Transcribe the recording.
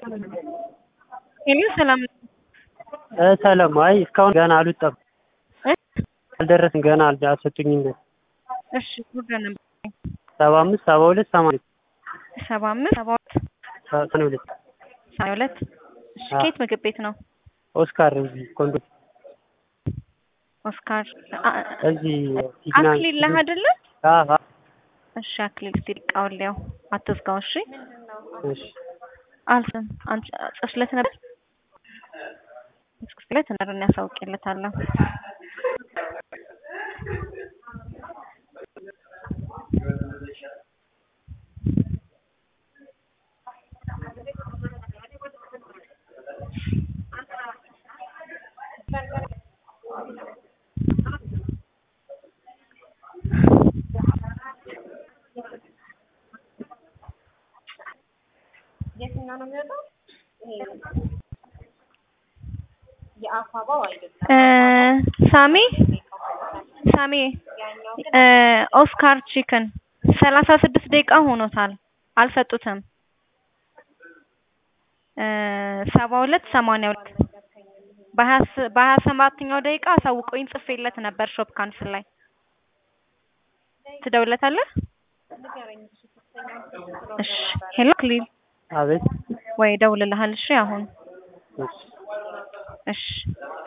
ሄሎ ሰላም እ ሰላም አይ እስካሁን ገና አልወጣም እ አልደረስም ገና አል- አልሰጡኝም እሺ ጉዳይ ነበር ሰባ አምስት ሰባ ሁለት ሰማንያ ሰባ አምስት ሰባ ሁለት ሰማንያ ሁለት ሰማንያ ሁለት እሺ አዎ። ከየት ምግብ ቤት ነው ኦስካር እዚህ ኮንዶ ኦስካር አ- እዚህ ሲግናል አክሊል ነህ አይደለ አዎ አዎ እሺ አክሊል እስቲ ልቃውን ሊያው አትዝጋው እሺ እሺ አልስም አንቺ ጽፍለት ነበር ጽፍለት ነበር እኔ አሳውቅለታለሁ የትኛው ነው የሚወጣው? ይሄ የአፋባው አይደለም። እ ሳሚ ሳሚ እ ኦስካር ቺክን ሰላሳ ስድስት ደቂቃ ሆኖታል አልሰጡትም እ ሰባ ሁለት ሰማንያ ሁለት በሀያ ስ- በሀያ ሰባተኛው ደቂቃ አሳውቀኝ ጽፌለት ነበር ሾፕ ካንስል ላይ ትደውለታለህ እሺ ሄሎ ክሊል አቤት ወይ እደውልልሃል እሺ አሁን እሺ እሺ